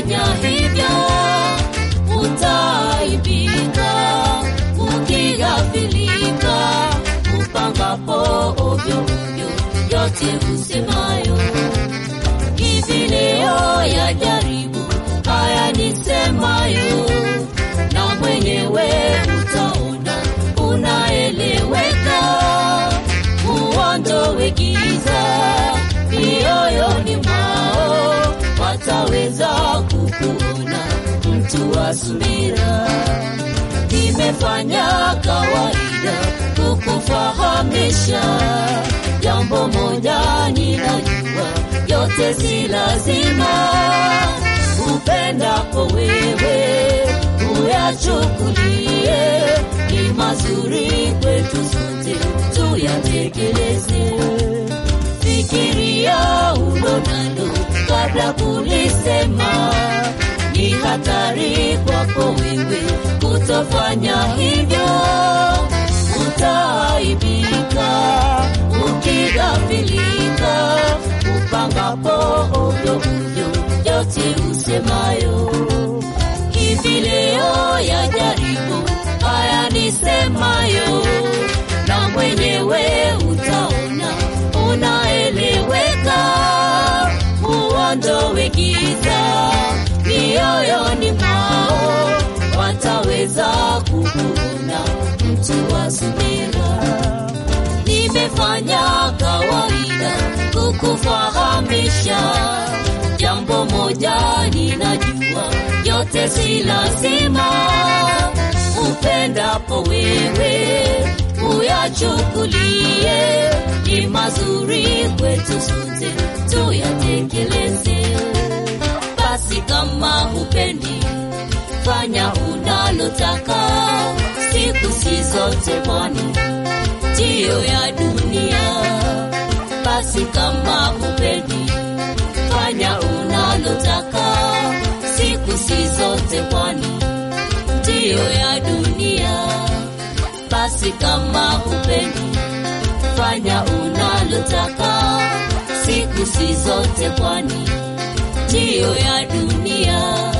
kutofanya hivyo utaibika ukighafilika upangapo ovyo ovyo yote usemayo hivi leo ya jaribu haya nisemayo na mwenyewe utaona unaeleweka uondowe giza mioyoni mwao wataweza kukuona mtu wa subira nimefanya kawaida kukufahamisha jambo moja ninajua yote si lazima upendapo wewe uyachukulie ni mazuri kwetu sote tuyatekeleze fikiria ulonalo kabla kulisema ni hatari kwako wewe kutofanya hivyo utaaibika ukighafilika upangapo ovyo ovyo yote usemayo hivi leo ya jaribu haya nisemayo na mwenyewe utaona unaeleweka uondowe giza mioyoni mwao wataweza kukuona mtu wa subira nimefanya kawaida kukufahamisha jambo moja ninajua yote si lazima upendapo wewe uyachukulie ni mazuri kwetu sote tuyatekeleze basi kama upendi fanya unalotaka siku si zote bwani ndiyo ya dunia basi kama upendi fanya unalotaka siku si zote kwani ndiyo ya dunia basi kama upendi fanya unalotaka siku si zote kwani ndiyo ya dunia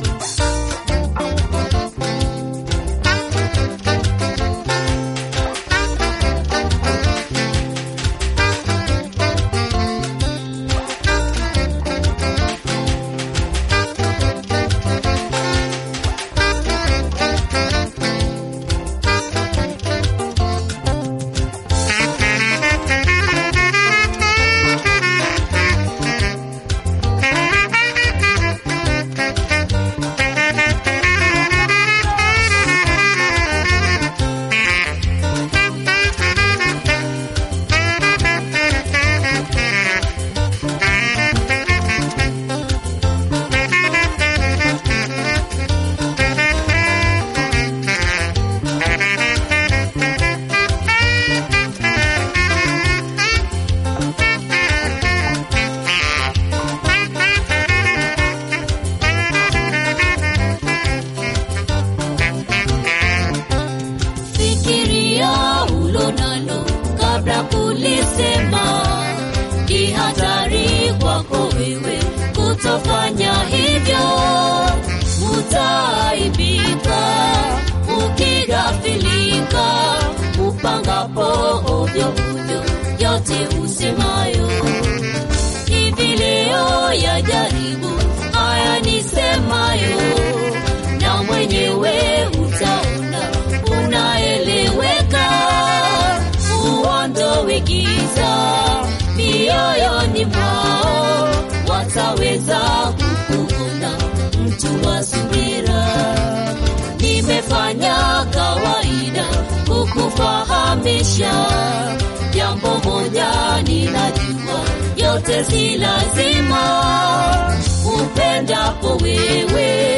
fikiria ulonalo kabla kulisema ni hatari kwako wewe kutofanya hivyo utaibika ukighafilika upangapo ovyo ovyo yote usemayo hivi leo ya jaribu haya nisemayo na mwenyewe utaona unaeleweka uondowe giza mioyoni mwao wataweza kukuona mtu wa subira nimefanya kawaida kukufahamisha jambo moja ninajua yote si lazima upendapo wewe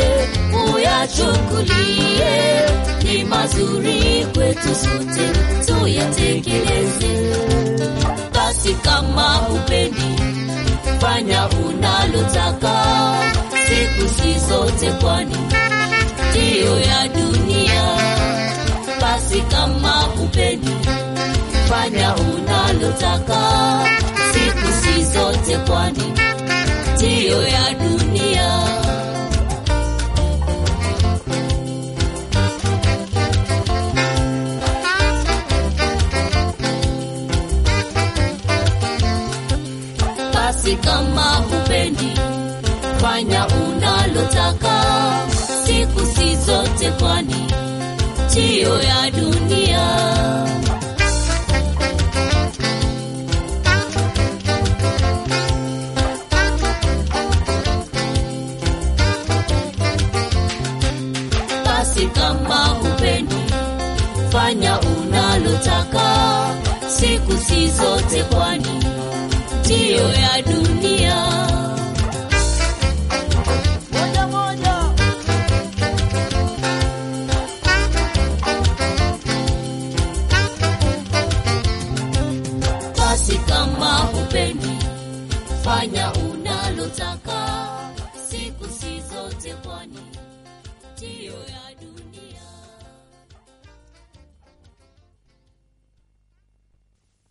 uyachukulie ni mazuri kwetu sote tuyatekeleze basi kama upendi fanya unalotaka siku si zote kwani ndiyo ya dunia basi kama upendi fanya unalotaka siku si zote kwani ndiyo ya dunia ndiyo ya dunia. Basi kama hupendi, fanya unalotaka siku si zote, kwani ndiyo ya dunia. moja moja Basi kama hupendi, fanya unalotaka